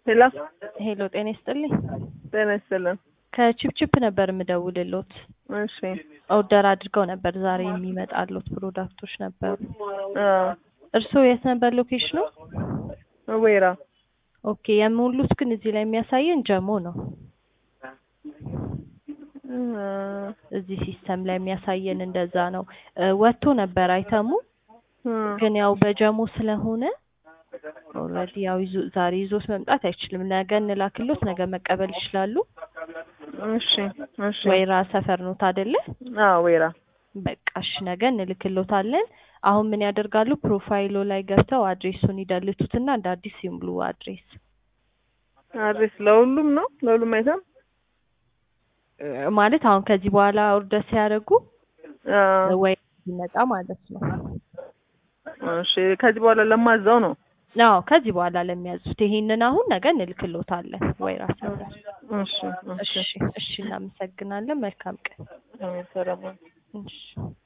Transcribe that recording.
ሄሎ ሄሎ ጤና ይስጥልኝ። ጤና ይስጥልን። ከቺፕቺፕ ነበር የምደውልሎት። እሺ ኦርደር አድርገው ነበር ዛሬ የሚመጣሉት ፕሮዳክቶች ነበሩ። አዎ እርስዎ የት ነበር ሎኬሽኑ? ወይራ ኦኬ የሞሉት ግን እዚህ ላይ የሚያሳየን ጀሞ ነው። እ እዚህ ሲስተም ላይ የሚያሳየን እንደዛ ነው። እ ወጥቶ ነበር አይተሙ እ ግን ያው በጀሞ ስለሆነ ኦልሬዲ ያው ይዞ ዛሬ ይዞት መምጣት አይችልም። ነገ እንላክሎት፣ ነገ መቀበል ይችላሉ። እሺ እሺ ወይራ ሰፈር ኖት አይደለ? አዎ ወይራ በቃ እሺ፣ ነገ እንልክሎታለን። አሁን ምን ያደርጋሉ? ፕሮፋይሎ ላይ ገብተው አድሬሱን ይደልቱትና እንደ አዲስ ይሙሉ አድሬስ አድሬስ ለሁሉም ነው ለሁሉም አይተም እ ማለት አሁን ከዚህ በኋላ ኦርደር ሲያደርጉ አዎ ወይ ይመጣ ማለት ነው። እሺ ከዚህ በኋላ ለማዛው ነው አዎ ከዚህ በኋላ ለሚያዙት ይሄንን አሁን ነገ እንልክሎታለን። ወይራ ሰፈር። እሺ እሺ እሺ እሺ፣ እናመሰግናለን። መልካም ቀን። አሜን ሰላም እሺ